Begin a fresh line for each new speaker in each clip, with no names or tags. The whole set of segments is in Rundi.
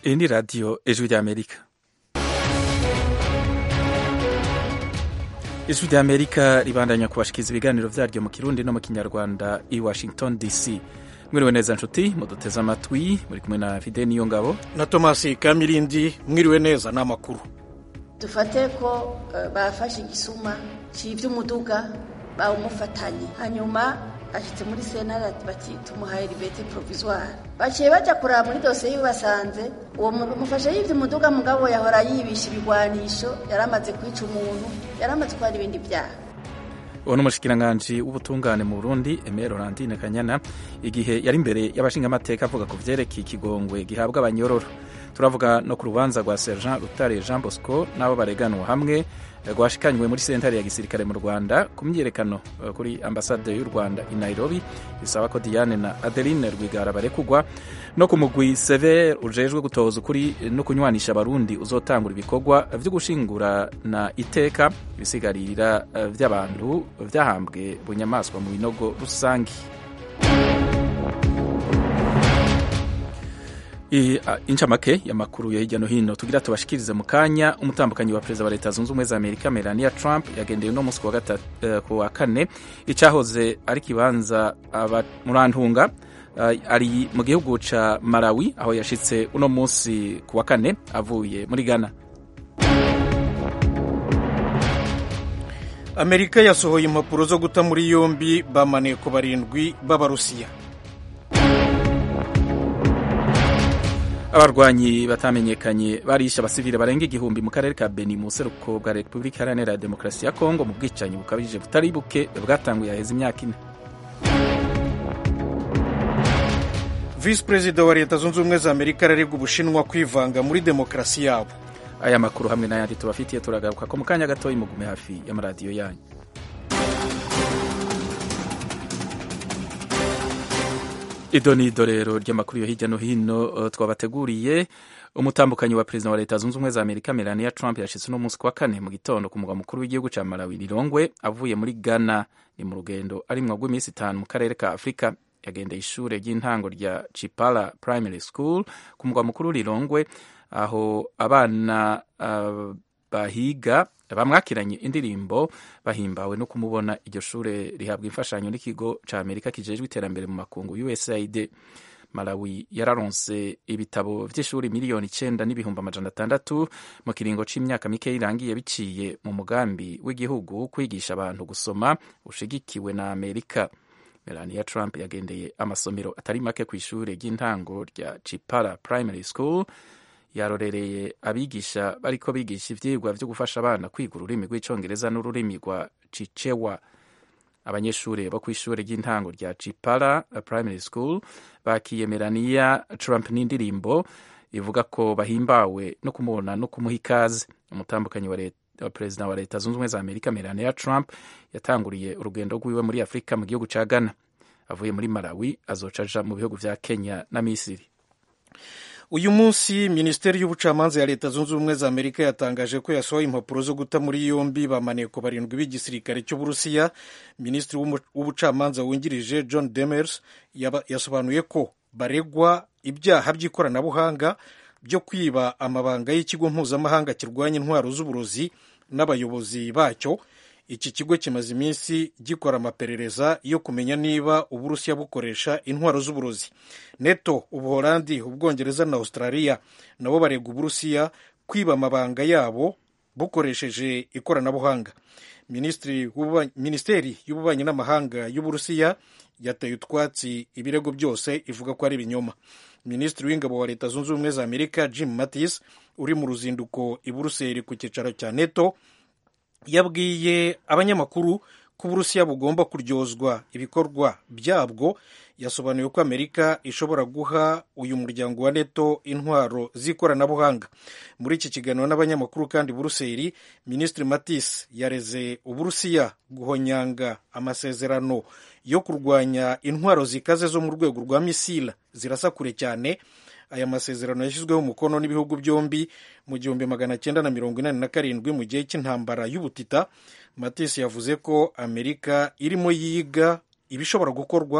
Iyi ni radiyo ijwi ry'amerika ijwi ry'amerika ribandanya kubashikiriza ibiganiro vyaryo mu kirundi no mu kinyarwanda i washington dc mwiriwe neza nshuti muduteze amatwi muri kumwe na fide niyo ngabo
na tomasi kamirindi mwiriwe neza ni amakuru
dufate ko uh, bafashe igisuma c'ivy'umuduga bawumufatanye hanyuma ashitse muri senara bati tumuhaye libete provisoire baciye baja kuraba muri dosiye yibasanze uwo mufashe yivye umuduga mugabo yahora yibisha ibigwanisho yaramaze kwica umuntu yaramaze gukora ibindi vyaha
uwo ni umushikiranganji w'ubutungane mu burundi emere orandine kanyana igihe yari imbere y'abashingamateka avuga ku vyerekeye ikigongwe gihabwa abanyororo turavuga no ku rubanza rwa sergent rutare jean bosco n'abo bareganwa hamwe rwashikanywe muri sentare ya gisirikare mu rwanda ku myiyerekano kuri ambasade y'u rwanda i nairobi bisaba ko diane na adeline rwigara barekugwa no ku mugwi sever ujejwe gutoza ukuri no kunywanisha abarundi uzotangura ibikorwa vyo gushingurana iteka ibisigarira vy'abantu vyahambwe bunyamaswa mu binogo rusangi incamake y'amakuru ya hirya no hino tugira tubashikirize mu kanya umutambukanyi wa perezida wa leta zunze ubumwe za amerika melania trump yagendeye uno munsi ku wa kane icahoze ari kibanza murantunga ari mu gihugu ca malawi aho yashitse uno munsi ku wa kane avuye muri ghana
amerika yasohoye impapuro zo guta muri yombi bamaneko barindwi b'abarusiya
abarwanyi batamenyekanye barishe abasivile barenga igihumbi mu karere ka beni mu buseruko bwa repubulika iharanira ya demokarasi ya kongo mu bwicanyi bukabije butari buke bwatanguye haheze imyaka ine
visi perezida wa leta zunze ubumwe za amerika araregwa ubushinwa kwivanga muri demokarasi yabo
aya makuru hamwe n'ayandi tubafitiye turagaruka ko mu kanya gatoya mugume hafi y'amaradiyo yanyu ido ni idorero ry'amakuru yo hirya no hino twabateguriye umutambukanyi wa perezida wa leta zunze ubumwe za amerika melania trump yashitse uno munsi kwa kane mu gitondo ku mugwa mukuru w'igihugu ca malawi lilongwe avuye muri ghana ni mu rugendo arimwo rw'iminsi itanu mu karere ka afurika yagendeye ishure ry'intango rya chipala primary school ku mugwa mukuru lilongwe aho abana uh, bahiga bamwakiranye indirimbo bahimbawe no kumubona iryo shure rihabwa imfashanyo n'ikigo ca amerika kijejwe iterambere mu makungu usaid malawi yararonse ibitabo vy'ishuri miliyoni icenda n'ibihumbi amajana atandatu mu kiringo c'imyaka mike irangiye biciye mu mugambi w'igihugu kwigisha abantu gusoma ushigikiwe na amerika melania trump yagendeye amasomero atari make kw'ishure ry'intango rya chipara primary school yarorereye abigisha bariko bigisha ivyigwa vyo gufasha abana kwiga ururimi rw'icongereza n'ururimi rwa cicewa abanyeshuri bo kw'ishure ry'intango rya cipara primary school bakiye melania trump n'indirimbo ivuga ko bahimbawe no kumubona no kumuha ikaze umutambukanyi wa leta perezida wa leta zunze ubumwe za amerika melania trump yatanguriye urugendo rwiwe muri afurika mu gihugu ca ghana avuye muri malawi azoca aja mu bihugu vya kenya na misiri
uyu munsi minisiteri y'ubucamanza ya leta zunze ubumwe za amerika yatangaje ko yasohoye impapuro zo guta muri yombi bamaneko barindwi b'igisirikare cy'uburusiya minisitiri w'ubucamanza wungirije john demers yasobanuye ko baregwa ibyaha by'ikoranabuhanga byo kwiba amabanga y'ikigo mpuzamahanga kirwanya intwaro z'uburozi n'abayobozi bacyo iki kigo kimaze iminsi gikora amaperereza yo kumenya niba uburusiya bukoresha intwaro z'uburozi neto ubuholandi ubwongereza na australia nabo baregwa uburusiya kwiba amabanga yabo bukoresheje ikoranabuhanga minisiteri y'ububanyi n'amahanga y'uburusiya yateye utwatsi ibirego byose ivuga ko ari ibinyoma minisitiri w'ingabo wa leta zunze ubumwe za amerika jim mattis uri mu ruzinduko i buruseli ku cyicaro cya neto yabwiye abanyamakuru ko uburusiya bugomba kuryozwa ibikorwa byabwo yasobanuye ko amerika ishobora guha uyu muryango wa neto intwaro z'ikoranabuhanga muri iki kiganiro n'abanyamakuru kandi buruseli minisitiri matis yareze uburusiya guhonyanga amasezerano yo kurwanya intwaro zikaze zo mu rwego rwa misila zirasa kure cyane aya masezerano yashyizweho umukono n'ibihugu byombi mu gihumbi magana cyenda na mirongo inani na karindwi mu gihe cy'intambara y'ubutita matisi yavuze ko amerika irimo yiga ibishobora gukorwa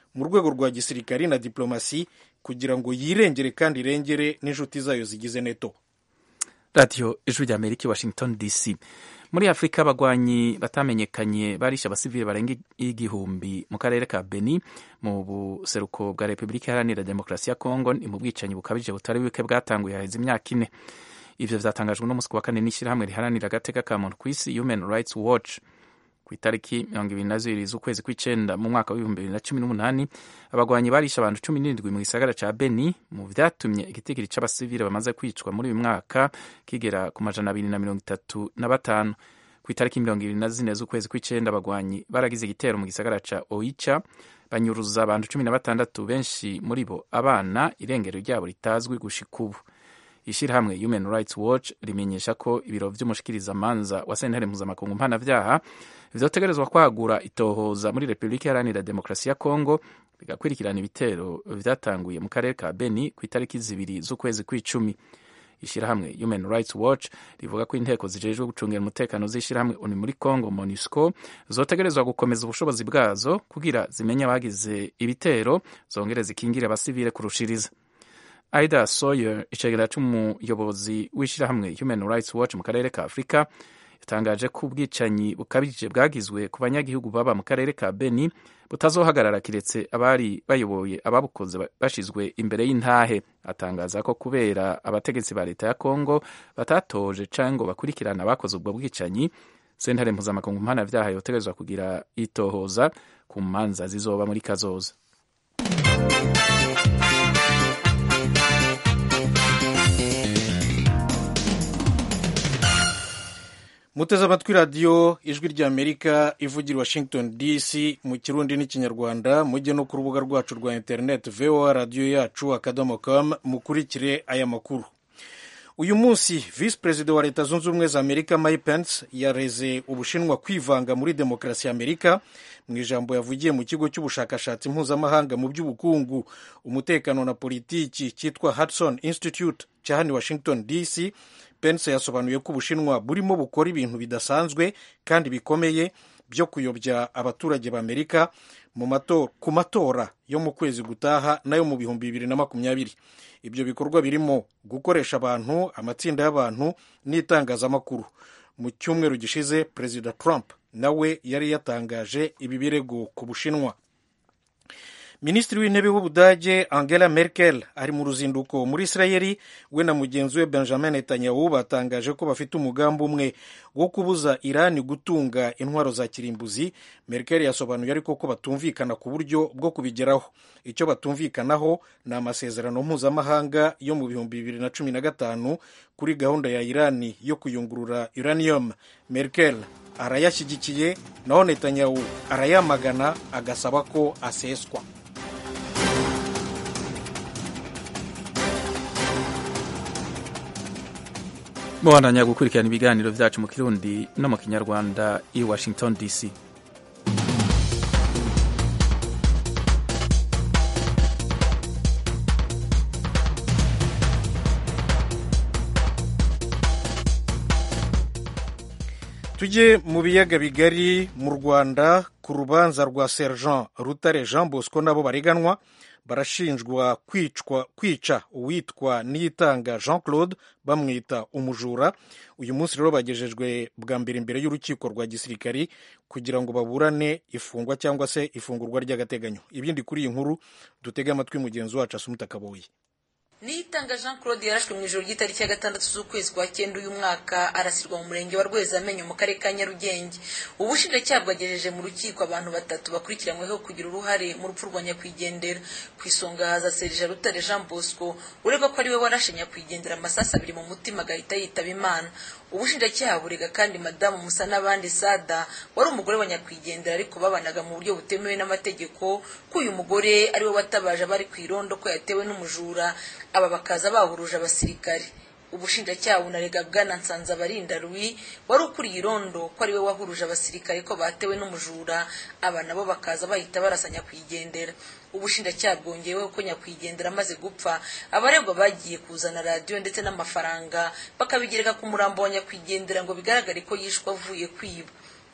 mu rwego rwa gisirikari na diplomasi kugira ngo yirengere kandi irengere n'inshuti zayo zigize neto
radiyo ijwi rya amerika washington dc muri afurika abagwanyi batamenyekanye barishe abasivili barenga igihumbi mu karere ka beni mu buseruko bwa repubulika iharanira demokarasi ya kongo ni mu bwicanyi bukabije butari buke bwatanguye haheze imyaka ine ivyo vyatangajwe n'umunsi wa kane n'ishyirahamwe riharanira agateka ka muntu kw'isi human rights watch ku itariki mirongo ibiri na zibiri z'ukwezi kw'icenda mu mwaka w'ibihumbi bibiri na cumi n'umunani abagwanyi barishe abantu cumi n'indwi mu gisagara ca beni mu vyatumye igitigiri c'abasivile bamaze kwicwa muri uyu mwaka kigera ku majana abiri na mirongo itatu na batanu ku itariki mirongo ibiri na zine z'ukwezi kw'icenda abagwanyi baragize igitero mu gisagara ca oicha banyuruza abantu cumi na batandatu benshi muri bo abana irengero ryabo ritazwi gushika ubu ishyirahamwe human rights watch rimenyesha ko ibiro vy'umushikirizamanza wa sentare mpuzamakungu mpanavyaha vyotegerezwa kwagura itohoza muri repubulika iharanira demokarasi ya kongo bigakurikirana ibitero vyatanguye mu karere ka beni ku itariki zibiri z'ukwezi kw'icumi ishyirahamwe human rights watch rivuga ko inteko zijejwe gucungira umutekano z'ishyirahamwe oni muri congo monusco zotegerezwa gukomeza ubushobozi bwazo kugira zimenye abagize ibitero zongere zikingire abasivile kurushiriza aida soyer icegera c'umuyobozi w'ishyirahamwe human rights watch mu karere ka afurika yatangaje ko ubwicanyi bukabije bwagizwe ku banyagihugu baba mu karere ka beni butazohagarara kiretse abari bayoboye ababukoze bashizwe imbere y'intahe atangaza ko kubera abategetsi ba leta ya kongo batatoje canke ngo bakurikirana abakoze ubwo bwicanyi sentare mpuzamakungu mpanavyaha yotegerezwa kugira itohoza ku manza zizoba muri kazoza
muteze amatwi radiyo ijwi ry'amerika ivugira washington dc mu kirundi n'ikinyarwanda mujye no ku rubuga rwacu rwa interineti voa radiyo yacu akadomo com mukurikire aya makuru uyu munsi visi perezida wa leta zunze ubumwe za amerika mike pence yareze ubushinwa kwivanga muri demokarasi ya amerika mu ijambo yavugiye mu kigo cy'ubushakashatsi mpuzamahanga mu by'ubukungu umutekano na politiki cyitwa hudson institute cya hano washington dc pence yasobanuye ko ubushinwa burimo bukora ibintu bidasanzwe kandi bikomeye byo kuyobya abaturage b'amerika ku matora yo mu kwezi gutaha nayo mu bihumbi bibiri na makumyabiri ibyo bikorwa birimo gukoresha abantu amatsinda y'abantu n'itangazamakuru mu cyumweru gishize perezida trump nawe yari yatangaje ibi birego ku bushinwa minisitiri w'intebe w'ubudage angela merkel ari mu ruzinduko muri israeli we na mugenzi we benjamin netanyahu batangaje ko bafite umugambi umwe wo kubuza irani gutunga intwaro za kirimbuzi merkel yasobanuye ariko ko batumvikana ku buryo bwo kubigeraho icyo batumvikanaho ni amasezerano mpuzamahanga yo mu bihumbi bibiri na cumi na gatanu kuri gahunda ya irani yo kuyungurura uranium merkel arayashyigikiye naho netanyahu arayamagana agasaba ko aseswa
mubandanya gukurikirana ibiganiro byacu mu kirundi no mu kinyarwanda i washington dc
tujye mu biyaga bigari mu rwanda ku rubanza rwa sergent rutare jean bosco nabo bareganwa barashinjwa kwicwa kwica uwitwa niyitanga jean claude bamwita umujura uyu munsi rero bagejejwe bwa mbere imbere y'urukiko rwa gisirikari kugira ngo baburane ifungwa cyangwa se ifungurwa ry'agateganyo ibindi kuri iyi nkuru dutege amatwi mugenzi wacu asumuta kaboyi
niyitanga jean claude yarashwe mu ijoro ry'itariki ya gatandatu z'ukwezi kwa cyenda uyu mwaka arasirwa mu murenge wa rwezamenyo mu karere ka nyarugenge ubushinjacyaha bwagejeje mu rukiko abantu batatu bakurikiranyweho kugira uruhare mu rupfu rwa nyakwigendera ku isonga haza serija rutare jean bosco uregwa ko ari we warashe nyakwigendera amasasu abiri mu mutima agahita yitaba imana ubushinjacyaha burega kandi madamu musa n'abandi sada wari umugore wa nyakwigendera ariko babanaga mu buryo butemewe n'amategeko ko uyu mugore ari we watabaje abari ku irondo ko yatewe n'umujura aba bakaza bahuruje abasirikare ubushinjacyaha bunarega bwana nsanzabarinda rwi wari ukuriye irondo ko ari we wahuruje abasirikare ko batewe n'umujura aba nabo bakaza bahita barasa nyakwigendera ubushinjacyaha bwongeyeho ko nyakwigendera amaze gupfa abaregwa bagiye kuzana radiyo ndetse n'amafaranga bakabigereka ku murambo wa nyakwigendera ngo bigaragare ko yishwe avuye kwiba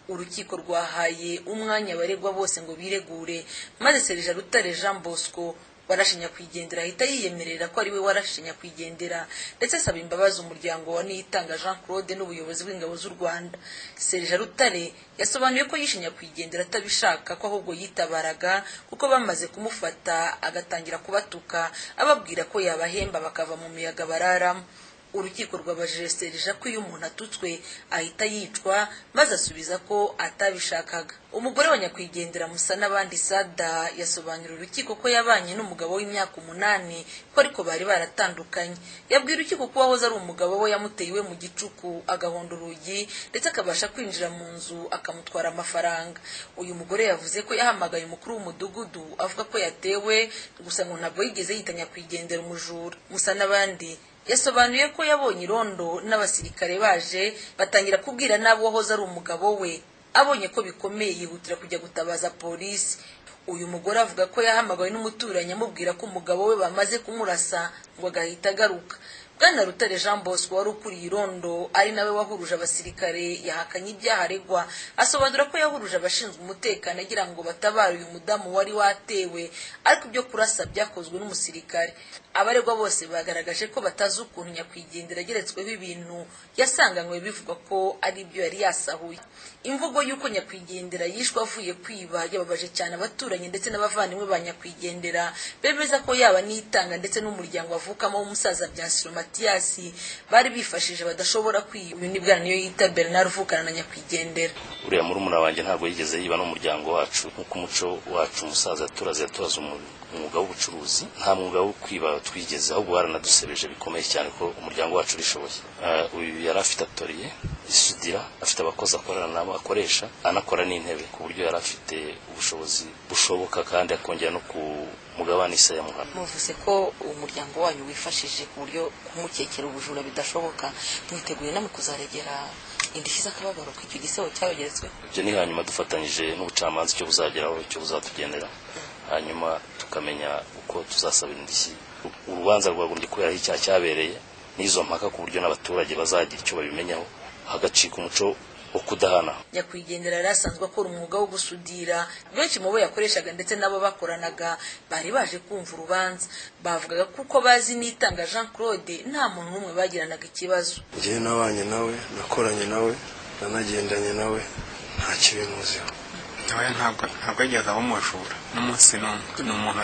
urukiko rwahaye umwanya abaregwa bose ngo biregure maze serija rutare jean bosco warashe nyakwigendera ahita yiyemerera ko ari we warashe nyakwigendera ndetse asaba imbabazi umuryango wa niyitanga jean claude n'ubuyobozi bw'ingabo z'u rwanda serija rutare yasobanuye ko yishe nyakwigendera atabishaka ko ahubwo yitabaraga kuko bamaze kumufata agatangira kubatuka ababwira ko yabahemba bakava mu miyaga bararamo urukiko rwabajije serija ko iyo umuntu atutswe ahita yicwa maze asubiza ko atabishakaga umugore wa nyakwigendera musa n'abandi sada yasobanurira urukiko ko yabanye n'umugabo w'imyaka umunani ko ariko bari baratandukanye yabwira urukiko ko uwahoze ari umugabo we yamuteye iwe mu gicuku agahonda urugi ndetse akabasha kwinjira mu nzu akamutwara amafaranga uyu mugore yavuze ko yahamagaye umukuru w'umudugudu avuga ko yatewe gusa ngo ntabwo yigeze yita nyakwigendera umujura musa n'abandi yasobanuye ko yabonye irondo n'abasirikare baje batangira kubwira n'abo wahoze ari umugabo we abonye ko bikomeye yihutira kujya gutabaza polisi uyu mugore avuga ko yahamagawe n'umuturanyi amubwira ko umugabo we bamaze kumurasa ngo agahita agaruka bwana rutare jean bosco wari ukuriye irondo ari nawe wahuruje abasirikare yahakanye ibyaha aregwa asobanura ko yahuruje abashinzwe umutekano agira ngo batabare uyu mudamu wari watewe ariko ibyo kurasa byakozwe n'umusirikare abaregwa bose bagaragaje ko batazi ukuntu nyakwigendera ageretsweho ibintu yasanganywe bivugwa ko ari ibyo yari yasahuye imvugo y'uko nyakwigendera yishwe avuye kwiba yababaje cyane abaturanyi ndetse n'abavandimwe ba nyakwigendera bemeza ko yaba nitanga ndetse n'umuryango avukamo w'umusaza byasiro matiyasi bari bifashije badashobora kwiba uyu ni bwana niyo yita bernard uvukana na nyakwigendera
uriya murumuna wanjye ntabwo yigeze yiba n'umuryango wacu nk'uko umuco wacu umusaza yaturaze yaturaze umwuga w'ubucuruzi nta mwuga wo kwiba twigeze ahubwo baranadusebeje bikomeye cyane ko umuryango wacu urishoboye uyu yari afite atoriye isudira afite abakozi akorana nabo akoresha anakora n'intebe ku buryo yari afite ubushobozi bushoboka kandi akongera no ku mugabane isa ya muhana
muvuze ko umuryango wanyu wifashije ku buryo kumukekera ubujura bidashoboka mwiteguye namwe kuzaregera indishyi z'akababaro ko icyo gisebo cyabageretsweho
ibyo ni hanyuma dufatanyije n'ubucamanza icyo buzageraho icyo buzatugendera hanyuma tukamenya uko tuzasabira indishyi urubanza rwagombye kubera aho icyaha cyabereye n'izo mpaka ku buryo n'abaturage bazagira icyo babimenyaho hagacika umuco wo kudahana
nyakwigendera yari asanzwe akora umwuga wo gusudira benshi mu bo yakoreshaga ndetse n'abo bakoranaga bari baje kumva urubanza bavugaga kuko bazi n'itanga jean claude nta muntu n'umwe bagiranaga ikibazo
njyewe nabanye nawe nakoranye nawe nanagendanye nawe nta kibimuziho
nawe ntabwo ntabwo yigeze aba umujura n'umunsi n'umwe ni umuntu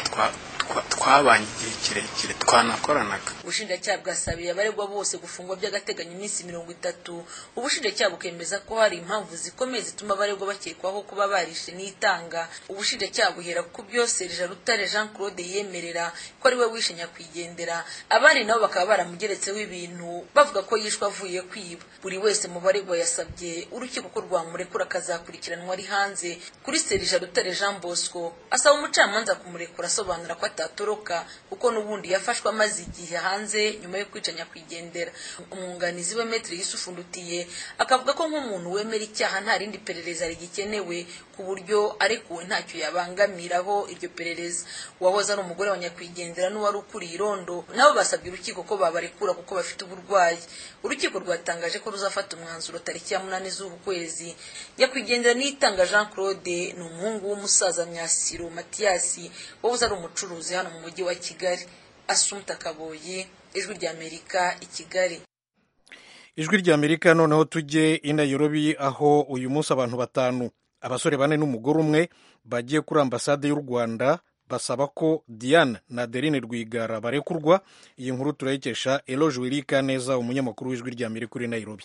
twabanye igihe kirekire twanakoranaga
ubushinjacyaha bwasabiye abaregwa bose gufungwa by'agateganyo iminsi mirongo itatu ubushinjacyaha bukemeza ko hari impamvu zikomeye zituma abaregwa bakekwaho kuba barishe n'itanga ubushinjacyaha buhera ku byo serija rutare jean claude yemerera ko ari we wishe nyakwigendera abandi nabo bakaba baramugeretseho ibintu bavuga ko yishwe avuye kwiba buri wese mu baregwa yasabye urukiko ko rwamurekura akazakurikiranwa ari hanze kuri serija rutare jean bosco asaba umucamanza kumurekura asobanura ko atatoroka kuko n'ubundi yafashwe amaze igihe hanze nyuma yo kwica nyakwigendera umwunganizi we metero yusufu ndutiye akavuga ko nk'umuntu wemera icyaha nta rindi perereza rigikenewe ku buryo arekuwe ntacyo yabangamiraho iryo perereza uwahoze ari umugore wa nyakwigendera n'uwari ukuriye irondo nabo basabye urukiko ko babarekura kuko bafite uburwayi urukiko rwatangaje ko ruzafata umwanzuro tariki ya munani z'uku kwezi nyakwigendera niyitanga jean claude ni umuhungu w'umusaza myasiro matiyasi wahoze ari umucuruzi hano mu mujyi wa kigali asumta kaboyi ijwi ry'amerika i kigali
ijwi ry'amerika noneho tujye i nairobi aho uyu munsi abantu batanu abasore bane n'umugore umwe bagiye kuri ambasade y'u rwanda basaba ko diane na adeline rwigara barekurwa iyi nkuru turayikesha eloge wirika neza umunyamakuru w'ijwi ry'amerika uri nairobi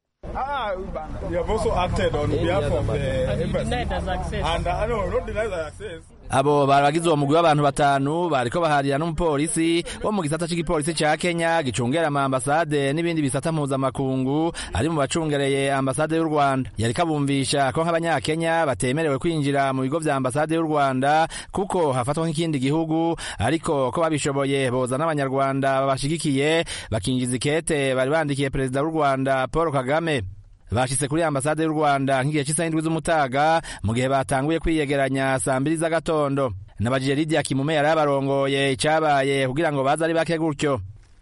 Ah, we have also acted on behalf of the embassy. And uh, no, not deny the access.
abo baragize uwo mugwi w'abantu batanu bariko baharira n'umupolisi wo mu gisata c'igipolisi ca kenya gicungera ama ambasade n'ibindi bisata mpuzamakungu ari mu bacungereye ambasade y'u rwanda yariko abumvisha ko nk'abanyakenya batemerewe kwinjira mu bigo vya ambasade y'u rwanda kuko hafatwa nk'ikindi gihugu ariko ko babishoboye boza n'abanyarwanda babashigikiye bakinjiza ikete bari bandikiye perezida w'u rwanda paul kagame bashitse kuri ambasade y'u rwanda nk'igihe cy'isaha indwi z'umutaga mu gihe batanguye kwiyegeranya saa mbiri z'agatondo nabajije lidia kimume yari abarongoye icabaye kugira ngo baze ari bake gutyo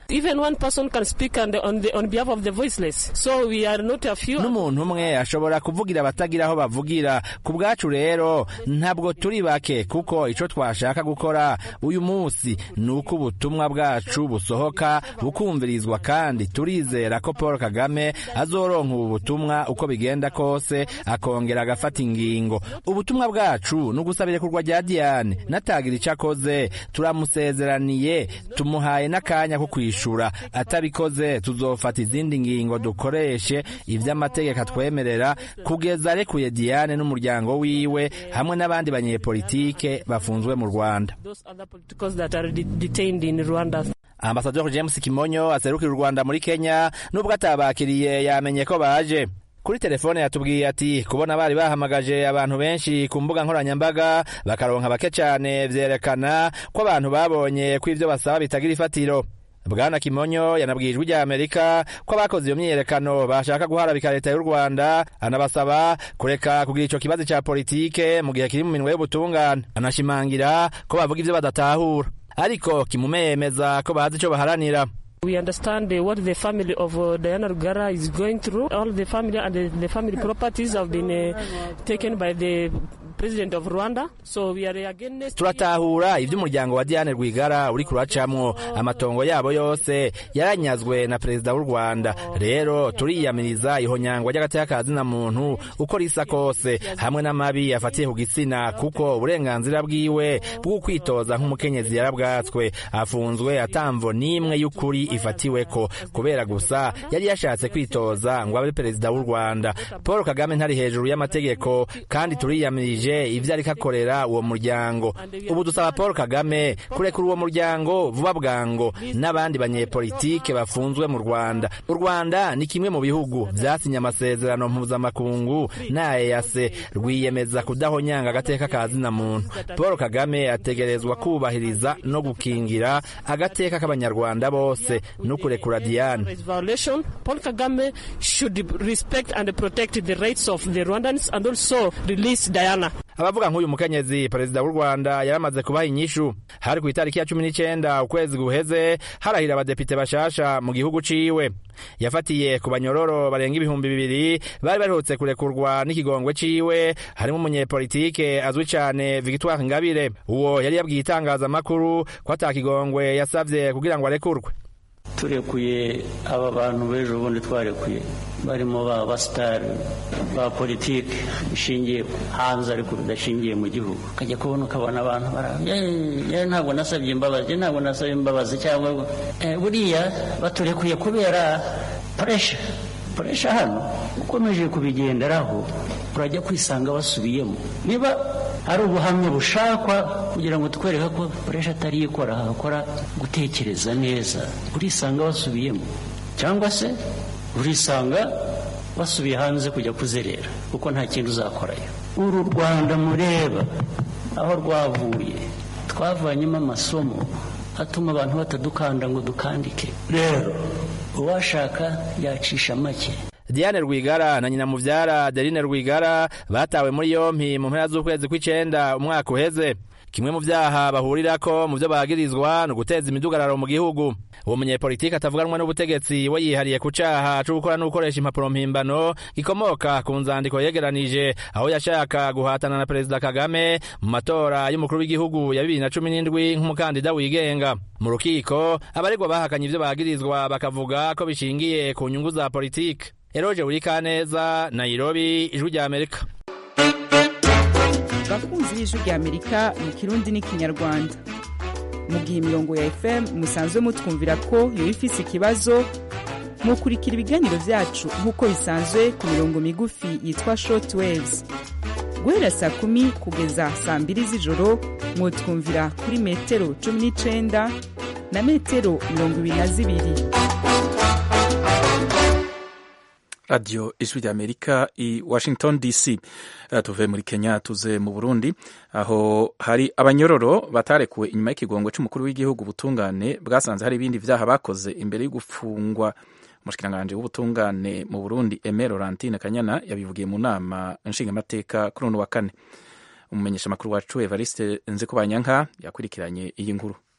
Even one person can speak on, the, on, the, on behalf of the voiceless. So we are not a few.
n'umuntu umwe ashobora kuvugira abatagira aho bavugira ku bwacu rero ntabwo turi bake kuko ico twashaka gukora uyu munsi ni uko ubutumwa bwacu busohoka bukumvirizwa kandi turizera ko paul kagame azoronka ubu butumwa uko bigenda kose akongera agafata ingingo ubutumwa bwacu ni ugusaba irekurwa rya diane natagira ico akoze turamusezeraniye tumuhaye n'akanya ko kwishura atabikoze tuzofata izindi ngingo dukoreshe ivy'amategeko atwemerera kugeza arekuye diane n'umuryango wiwe hamwe n'abandi banyepolitike bafunzwe mu rwanda
Those other politicals that are de- detained in Rwanda.
ambasaderi james kimonyo aserukira u rwanda muri kenya nubwo atabakiriye yamenye ko baje kuri telefone yatubwiye ati kubona bari bahamagaje abantu benshi ku mbuga nkoranyambaga bakaronka bake cyane vyerekana ko abantu babonye ko ivyo basaba bitagira ifatiro bwana kimonyo yanabwiye ijwi rya amerika ko abakoze iyo myiyerekano bashaka guharabika leta y'u rwanda anabasaba kureka kugira ico kibazo ca politike mu gihe kiri mu minwe y'ubutungane anashimangira ko bavuga ivyo badatahura ariko kimume yemeza ko bazi ico baharanira
We understand uh, what the family of uh, Diana Rugara is going through. All the family and the, the family properties have been uh, taken by the president of Rwanda. So we are against
turatahura ivy'umuryango wa diane rwigara uri kuracamwo amatongo yabo yose yaranyazwe na perezida w'u rwanda rero turiyamiriza ihonyangwa ry'agateka ka zina muntu uko risa kose hamwe n'amabi afatiye ku gitsina kuko uburenganzira bwiwe bwo kwitoza nk'umukenyezi yarabwatswe afunzwe atamvo n'imwe y'ukuri ifatiweko kubera gusa yari yashatse kwitoza ngo abe perezida w'u rwanda paul kagame ntari hejuru y'amategeko kandi turiyamirije ivyo ariko akorera uwo muryango ubu dusaba paul kagame kurekura uwo muryango vuba bwango n'abandi banyepolitike bafunzwe mu rwanda u rwanda ni kimwe mu bihugu vyasinye amasezerano mpuzamakungu na eyase rwiyemeza kudahonyanga agateka ka zina muntu paul kagame ategerezwa kubahiriza no gukingira agateka k'abanyarwanda bose no kurekura diane
rights violation. Paul Kagame should respect and protect the rights of the Rwandans and also release Diana.
abavuga nk'uyu mukenyezi perezida w'u rwanda yaramaze kubaha inyishu hari ku itariki ya cumi n'icenda ukwezi guheze harahira abadepite bashasha mu gihugu ciwe yafatiye ku banyororo barenga ibihumbi bibiri bari baherutse kurekurwa n'ikigongwe ciwe harimo umunyepolitike azwi cane victoire ngabire uwo yari yabwiye itangazamakuru ko ata kigongwe yasavye kugira ngo arekurwe
turekuye aba bantu b'ejo bundi twarekuye barimo ba basitari ba politiki bishingiye hanze ariko bidashingiye mu gihugu ukajya kubona ukabona abantu bara ntabwo nasabye imbabazi ntabwo nasabye imbabazi cyangwa eh, buriya baturekuye kubera puresha puresha hano ukomeje kubigenderaho urajya kwisanga basubiyemo niba ari ubuhamya bushakwa kugira ngo tukwereke ko puresha atari ikora hakora gutekereza neza urisanga basubiyemo cyangwa se urisanga basubiye hanze kujya kuzerera kuko nta kintu uzakorayo uru rwanda mureba aho rwavuye twavanyemo amasomo atuma abantu batadukanda ngo dukandike rero uwashaka yacisha make
diane rwigara na nyina muvyara adeline rwigara batawe muri yompi mu mpera z'ukwezi kw'icenda umwaka uheze kimwe mu vyaha bahurirako mu vyo bagirizwa ni uguteza imidugararo mu gihugu uwo munyepolitiki atavuganwa n'ubutegetsi we yihariye ku caha co gukora no gukoresha impapuro mpimbano gikomoka ku nzandiko yegeranije aho yashaka guhatana na perezida kagame mu matora y'umukuru w'igihugu ya bibiri na cumi n'indwi nk'umukandida wigenga mu rukiko abaregwa bahakanye ivyo bagirizwa bakavuga ko bishingiye ku nyungu za politike eroje burikaneza nairobi ijwi rya amerika
bakunzi b'ijwi rya amerika mu kirundi n'ikinyarwanda mu gihe imirongo ya fm musanzwe mutwumvira ko yoba ifise ikibazo mukurikira ibiganiro vyacu nk'uko bisanzwe ku mirongo migufi yitwa short waves guhera saa kumi kugeza saa mbiri z'ijoro mwotwumvira kuri metero cumi n'icenda na metero mirongo ibiri na zibiri
radiyo ijwi rya amerika i washington dc uh, tuve muri kenya tuze mu burundi aho hari abanyororo batarekuwe inyuma y'ikigongo c'umukuru w'igihugu ubutungane bwasanze hari ibindi vyaha bakoze imbere yo gufungwa umushikiranganji w'ubutungane mu burundi eme laurentine kanyana yabivugiye mu nama nshingamateka kuri uno wa kane umumenyeshamakuru wacu evariste nzikubanyanka yakurikiranye iyi nkuru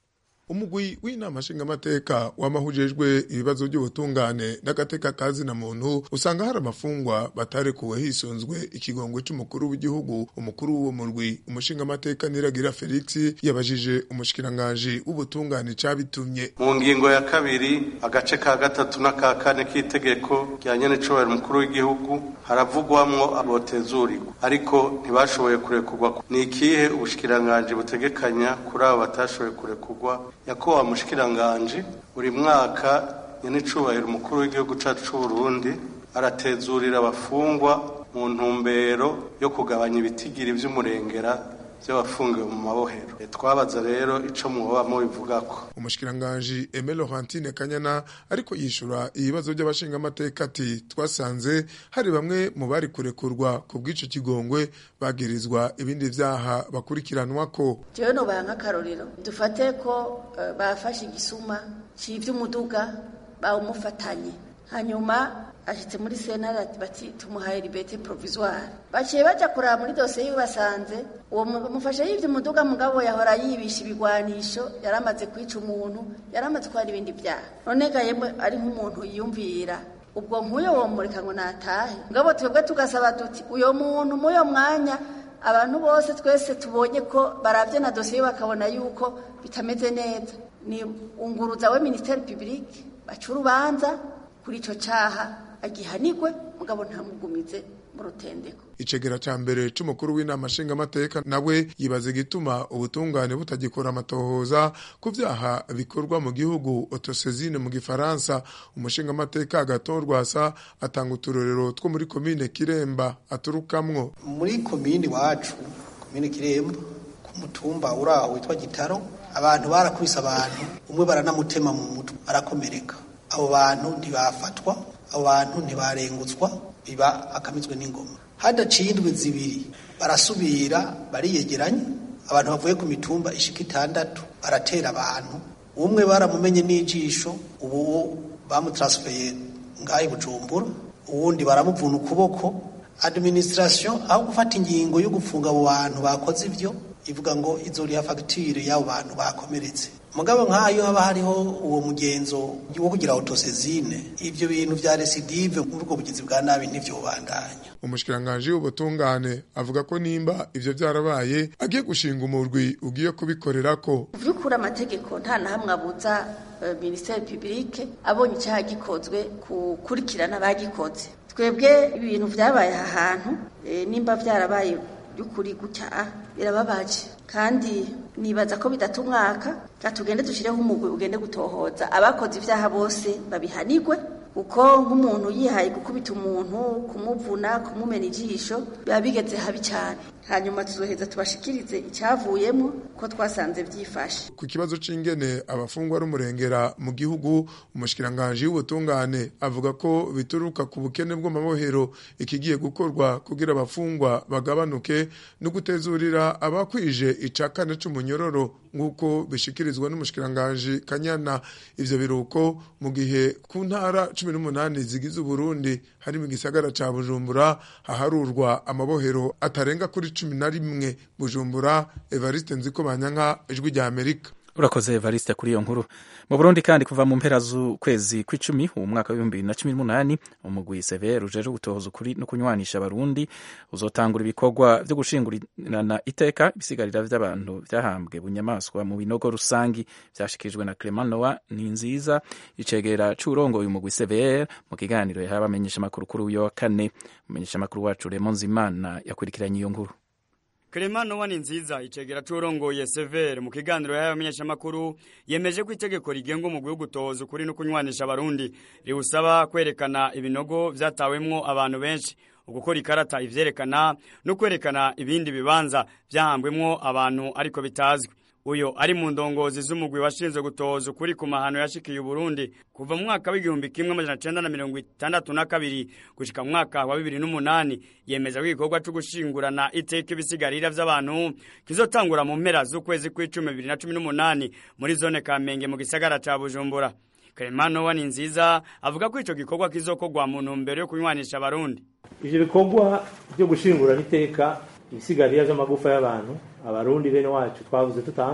umugwi w'inama nshingamateka wamahujejwe ibibazo by'ubutungane n'agateka kazi na muntu usanga hari abafungwa batarekuwe hisunzwe ikigongwe c'umukuru w'igihugu umukuru w'uwo murwi umushingamateka niragira felix yabajije umushikiranganji w'ubutungane cabitumye
mu ngingo ya kabiri agace ka gatatu n'aka kane k'itegeko rya nyenecubahiro umukuru w'igihugu haravugwamwo abotezurirwa ariko ntibashoboye kurekurwa ni ikihe ubushikiranganji butegekanya kuri abo batashoboye kurekurwa yakowa mushikiranganji buri mwaka nyenecubahiro umukuru w'igihugu cacu c'uburundi aratezurira abafungwa mu ntumbero yo kugabanya ibitigiri vy'umurengera by'abafungiwe mu mabohero twabaza rero ico mwoba mubivugako
umushikiranganji Aime Laurentine Kanyana ariko yishura ibibazo by'abashingamateka ati twasanze hari bamwe mu bari kurekurwa ku bw'ico kigongwe bagirizwa ibindi vyaha bakurikiranwa ko
jewe nobaha nk'akarorero dufate ko uh, bafashe igisuma c'ivy'umuduga bawumufatanye hanyuma ashitse muri sentare bati tumuhaye libete provisoire baciye baja kuraba muri dosiye yiwe basanze uwo mufashe yivye umuduga mugabo yahora yibisha ibigwanisho yaramaze kwica umuntu yaramaze kwara ibindi vyaha none ga yemwe ari nk'umuntu yiyumvira ubwo nk'uyo womureka ngo natahe mugabo twebwe tugasaba duti uyo muntu muyo mwanya abantu bose twese tubonye ko baravye na dosiye bakabona yuko bitameze neza ni unguruza we ministeri publique baca urubanza kuri ico caha agihanigwe mugabo ntamugumize mu rutendeko
icegera ca mbere c'umukuru w'inama nshingamateka nawe yibaza igituma ubutungane butagikora amatohoza ku vyaha bikorwa mu gihugu otosezine mu gifaransa umushingamateka agatorwasa atanga uturorero two muri komine kiremba aturukamwo
muri komine iwacu komine kiremba ku mutumba uraho witwa gitaro abantu barakubise abantu umwe baranamutema mu mutwe arakomereka abo bantu ntibafatwa abo bantu ntibarengutswa biba akamizwe n'ingoma hadaciye indwi zibiri barasubira bariyegeranya abantu bavuye ku mitumba ishika itandatu baratera abantu umwe baramumenye n'ijisho ubu bamutransfeye ngaho bujumbura uwundi baramuvuna ukuboko administration aho gufata ingingo yo gufunga abo bantu bakoze ibyo ivuga ngo izoriha fagitire y'abo bantu bakomeretse mugabo nk'ayo haba hariho uwo mugenzo wo kugira autosezine ivyo bintu vya residive muri ubwo bugizi bwa nabi ntivyobandanya
umushikiranganji w'ubutungane avuga ko nimba ivyo vyarabaye agiye gushinga umurwi ugiye kubikorerako
vyukura amategeko nta na hamwe abuza uh, ministeri publique abonye icyaha gikozwe kukurikirana abagikoze twebwe ibintu vyabaye aha hantu e, nimba vyarabaye by'ukuri gutya birababaje kandi nibaza ko bidata umwaka tugende dushyireho umugwi ugende gutohoza abakoze ibyaha bose babihanigwe kuko nk'umuntu yihaye gukubita umuntu kumuvuna kumumena ijisho biba bigeze habi cyane hanyuma tuzoheza tubashikirize icyavuyemo ko twasanze byifashe
ku kibazo c'ingene abafungwa n'umurengera mu gihugu umushikiranganji w'ubutungane avuga ko bituruka ku bukene bw'amabohero ikigiye gukorwa kugira abafungwa bagabanuke no gutezurira abakwije ica kane c'umunyororo nk'uko bishikirizwa n'umushikiranganji kanyana ivyo biruko mu gihe ku ntara cumi n'umunani zigize uburundi hari mu gisagara ca bujumbura haharurwa amabohero atarenga kuri cumi na rimwe bujumbura evariste nziko banyanka ijwi rya amerika
urakoze evariste kuri iyo nkuru mu burundi kandi kuva mu mpera z'ukwezi kw'icumi uwo mwaka w'ibihumbi bibiri na cumi n'umunani umugwi severe ujeje gutohoza ukuri no kunywanisha abarundi uzotangura ibikorwa vyo gushingurana iteka ibisigarira vy'abantu vyahambwe bunyamaswa mu binogo rusangi vyashikirijwe na Clement Noah ni nziza icegera c'urongoye umugwi severe mu kiganiro yahawe abamenyesha amakuru kuri uyo wa kane umumenyesha amakuru wacu Raymond Zimana yakurikiranye iyo nkuru
Clement Noah ni nziza icegera c'urongoye severe mu kiganiro yahawe abamenyesha amakuru yemeje ko itegeko rigenga umugwi wo gutohoza ukuri no kunywanisha abarundi riwusaba kwerekana ibinogo vyatawemwo abantu benshi ugukora ikarata ivyerekana no kwerekana ibindi bibanza vyahambwemwo abantu ariko bitazwi uyo ari mu ndongozi z'umugwi washinzwe gutohoza ukuri ku mahano yashikiye Uburundi kuva mu mwaka w'igihumbi kimwe amajana cenda na mirongo itandatu na kabiri gushika mu mwaka wa bibiri n'umunani yemeza ko igikorwa co gushingurana iteka ibisigarira vy'abantu kizotangura mu mpera z'ukwezi kw'icumi bibiri na cumi n'umunani muri zone Kamenge mu gisagara ca Bujumbura Clement Noah ni nziza avuga ko ico gikorwa kizokorwa mu ntumbero yo kunywanisha abarundi
ivyo bikorwa vyo gushingurana iteka ibisigarira vy'amagufa y'abantu abarundi bene wacu twavuze tutanka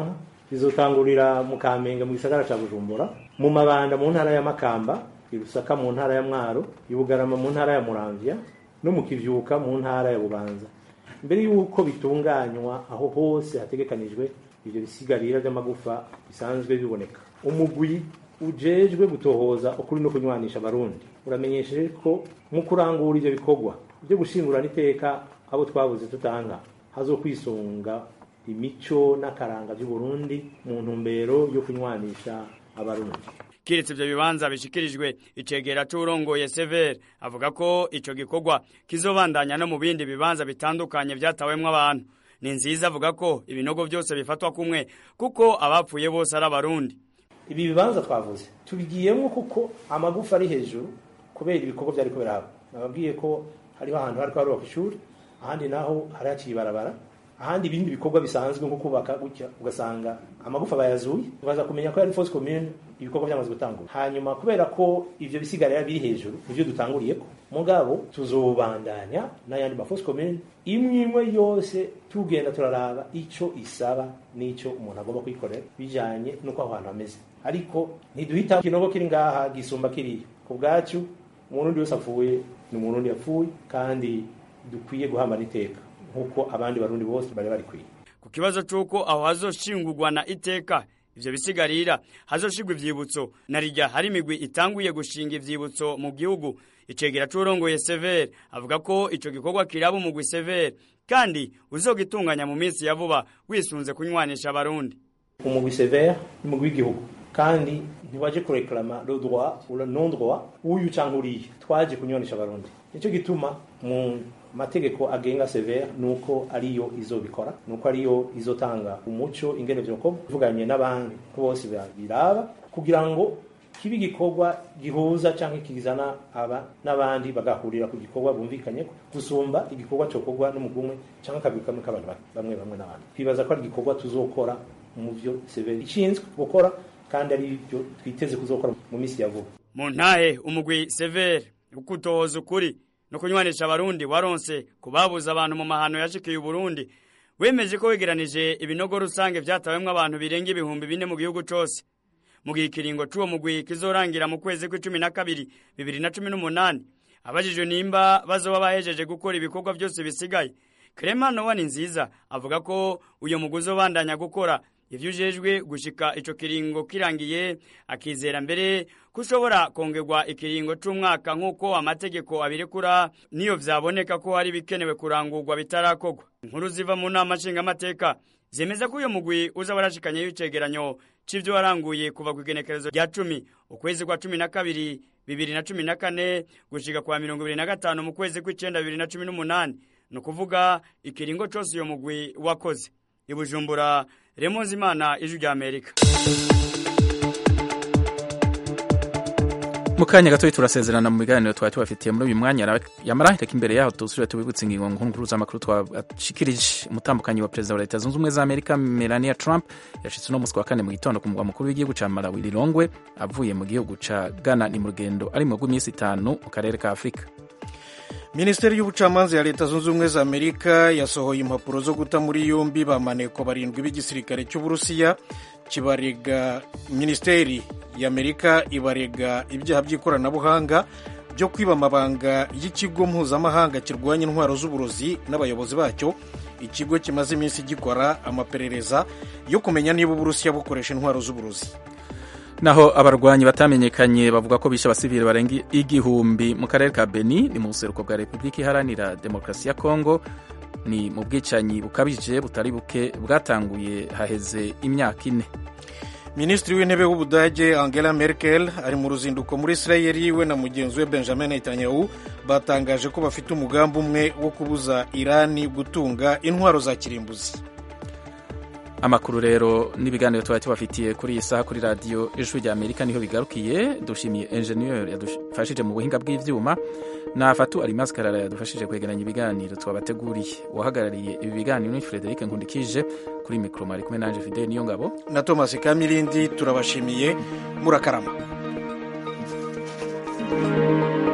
rizotangurira mu kamenge mu gisagara ca bujumbura mu mabanda mu ntara ya makamba irusaka mu ntara ya mwaro ibugarama mu ntara ya muramvya no mu kivyuka mu ntara ya bubanza mbere y'uko bitunganywa aho hose hategekanijwe ivyo bisigarira vy'amagufa bisanzwe biboneka umugwi ujejwe gutohoza ukuri no kunywanisha abarundi uramenyesheje ko mu kurangura ivyo bikorwa byo gushingurana iteka abo twabuze tutanga hazokwisunga imico n'akaranga by'uburundi mu ntumbero yo kunywanisha abarundi
kiretse ivyo bibanza bishikirijwe icegera c'urongoye Sever avuga ko ico gikorwa kizobandanya no mu bindi bibanza bitandukanye vyatawemwo abantu ni nziza avuga ko ibinogo byose bifatwa kumwe kuko abapfuye bose ari abarundi
ibi bibanza twavuze tubigiyemo kuko amagufa ari hejuru kubera ibikorwa byariko biraba nababwiye ko hariho ahantu hariko harubaka ishuri ahandi naho hari haciye ibarabara ahandi ibindi bikorwa bisanzwe nko kubaka gutya ugasanga amagufa bayazuye ukaza kumenya ko yari force commune ibikorwa byamaze gutangura hanyuma kubera ko ivyo bisigarira biri hejuru nivyo dutanguriyeko mugabo tuzobandanya n'ayandi ma force commune imwe imwe yose tugenda turaraba ico isaba n'ico umuntu agomba kwikorera bijanye n'uko aho hantu hameze ariko ntiduhita ikinogo kiri ngaha gisumba kiriya ku bwacu umurundi wese apfuye ni umurundi yapfuye kandi dukwiye guhamara iteka nk'uko abandi barundi bose bari barikwiye
ku kibazo c'uko aho hazoshingurwa na iteka ivyo bisigarira hazoshigwa ivyibutso na rirya hari imigwi itanguye gushinga ivyibutso mu gihugu icegera c'urongoye Sever avuga ko ico gikorwa kiraba umugwi Sever kandi uzogitunganya mu minsi ya vuba wisunze kunywanisha abarundi
umugwi Sever ni umugwi w'igihugu kandi ntiwaje kureklama le droit ou le non droit uyu canke uriya twaje kunywanisha abarundi nico gituma mu mategeko agenga severe nuko ariyo izobikora nuko ariyo izotanga umuco ingene vyokorwa ivuganye n'abandi ko bose biraba kugira ngo kibe igikorwa gihuza canke kizana aba n'abandi bagahurira ku gikorwa bumvikanye gusumba igikorwa cokorwa n'umugwi umwe canke akabiri kamwe k'abantu bamwe bamwe n'abandi twibaza ko ari igikorwa tuzokora mu vyo severe ishinzwe gukora kandi ari byo twiteze kuzokora mu minsi ya vuba
mu ntahe umugwi severe ukutoza ukuri no kunywanisha abarundi waronse kubabuza abantu mu mahano yashikiye Burundi wemeje ko wegeranije ibinogo rusange vyatawemwe abantu birenga ibihumbi bine mu gihugu cose mu gihe ikiringo c'uwo mugwi kizorangira mu kwezi kw'icumi na kabiri bibiri na cumi n'umunani abajijwe nimba bazoba bahejeje gukora ibikorwa vyose bisigaye Clement Nowa nziza avuga ko uyo mugwi uzobandanya gukora ivyo ujejwe gushika ico kiringo kirangiye akizera mbere kushobora kongerwa ikiringo c'umwaka nk'uko amategeko abirekura niyo vyaboneka ko hari bikenewe kurangurwa bitarakorwa inkuru ziva mu nama nshingamateka zemeza ko uyo mugwi uza warashikanyeyo icegeranyo c'ivyo waranguye kuva ku igenekerezo rya cumi ukwezi kwa cumi na kabiri bibiri na cumi na kane gushika kwa mirongo ibiri na gatanu mu kwezi kw'icenda bibiri na cumi n'umunani ni ukuvuga ikiringo cose uyo mugwi wakoze ibujumbura remonzi imana ijwi rya amerika
mu kanya gatoya turasezerana mu biganiro twari tubafitiye muri uyu mwanya yamara reka imbere yaho dusubire tubibutse ingingo nkuru z'amakuru twashikirije umutambukanyi wa perezida wa leta zunze ubumwe za amerika melania trump yashitse uno munsi wa kane mu gitondo ku mugwa mukuru w'igihugu ca malawi lilongwe avuye mu gihugu ca ghana ni mu rugendo ari mu rw'iminsi itanu mu karere ka afurika
minisiteri y'ubucamanza ya leta zunze ubumwe za amerika yasohoye impapuro zo guta muri yombi bamaneko barindwi b'igisirikare cy'uburusiya kibarega minisiteri y'amerika ibarega ibyaha by'ikoranabuhanga byo kwiba amabanga y'ikigo mpuzamahanga kirwanya intwaro z'uburozi n'abayobozi bacyo ikigo kimaze iminsi gikora amaperereza yo kumenya niba uburusiya bukoresha intwaro z'uburozi
naho abarwanyi batamenyekanye bavuga ko bishe abasivili barenga igihumbi mu karere ka beni ni mu buseruko bwa repubulika iharanira demokarasi ya kongo ni mu bwicanyi bukabije butari buke bwatanguye haheze imyaka ine
minisitiri w'intebe w'ubudage angela merkel ari mu ruzinduko muri isirayeli we na mugenzi we benjamin netanyahu batangaje ko bafite umugambi umwe wo kubuza irani gutunga intwaro za kirimbuzi
amakuru rero n'ibiganiro tuba tubafitiye kuri iyi saha kuri radiyo ijwi rya amerika niho bigarukiye dushimiye enjeniyeri yadufashije mu buhinga bw'ibyuma na fatu arimazi karara yadufashije kwegeranya ibiganiro twabateguriye uwahagarariye ibi biganiro ni frederic nkundikije kuri mikoro mwari kumwe nanje fideli niyo ngabo
na thomas kamirindi turabashimiye murakarama